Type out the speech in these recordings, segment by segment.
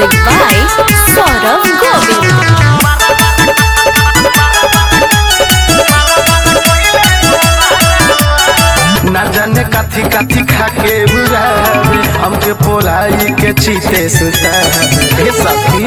Music by Saurav Govind. ना जाने काथी काथी खाके बुलावे हमके पोलाई के चीते सुतावे हे सखी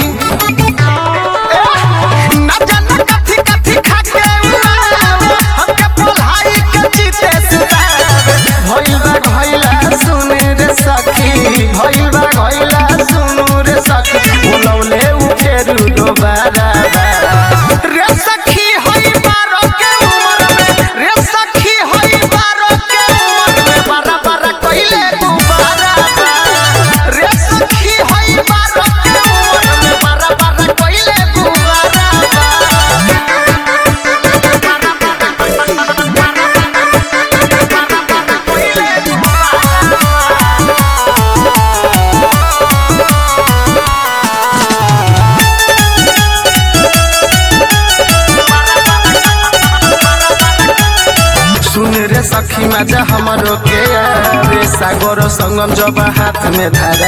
ना जाने काथी काथी खाके बुलावे हमके पोलाई के चीते सुतावे भइल बा भइला सुन रे सखी भइल बा भइला सुन रे सखी बुलौले उठेरु दोबारा रे सखी होई बारो के उमर में रे सखी होई बारो के उमर में बारा बारा कइले गुबारा रे सखी होई बारो के उमर में बारा बारा कइले गुबारा सुन रे सखी मजा हमरो के रे सागर संगम जब हाथ में धरा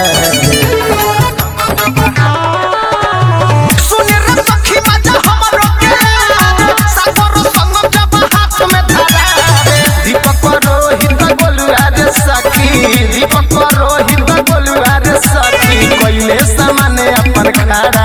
सुन रे सखी मजा हमरो के सागर संगम जब हाथ में धरा दीपक रोहित बोलुआ रे सखी दीपक रोहित बोलुआ रे सखी कइले सामने अपन खाड़ा